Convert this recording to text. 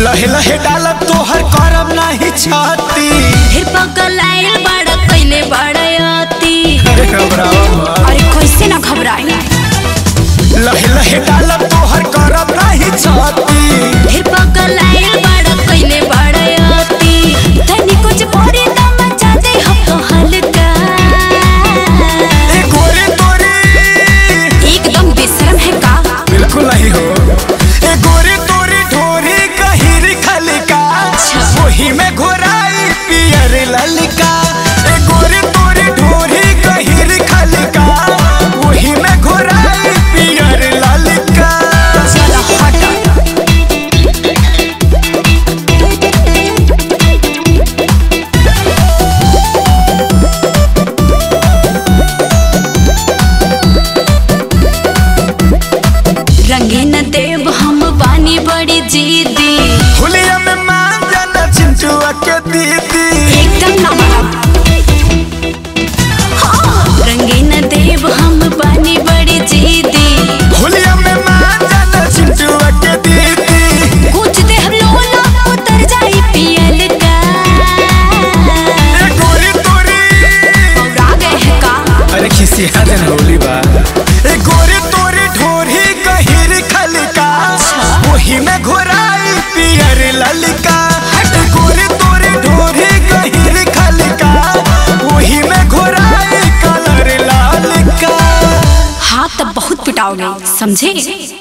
लहे लहे डालब तोहर करब नाही छाती फिर पगलाइल बड़ा कैले बड़ा अति अरे घबरावा मत। अरे कैसे ना घबराई लहे लहे डालब तोहर करब नाही छाती फिर पगलाइल बड़ा कैले बड़ा अति तनी कुछ पड़ी त मचा दे हम तो हल्का ए गोरे तोरे एकदम बेशरम है का बिल्कुल नहीं हो ए गोरे तोरे ढोरी कहिर खलका वही में घोराई पियर ललका ए गोरे तोरे ढोरी कहिर खलका वही में घोराई पियर ललका चलो हट रंगीन देव हम बानी बड़ी जीदी हुलिया में मान जाना चिंटुआ के दीदी एकदम ना मारा हाँ, रंगीन देव हम बानी बड़ी जीदी हुलिया में मान जाना चिंटुआ के दीदी कुछ दे हम लोला उतर जाई पियल का ए गोरे तोरे आ गए है का अरे खिसिया दिन होली बा ए गोरे तोरे ढोरी गहिर खलका वही में घोराई पियर ललका ए गोरे तोरे ढोरी गहिर खलका वही में घोराई कलर लालका हाँ तब बहुत पिटाओगे समझे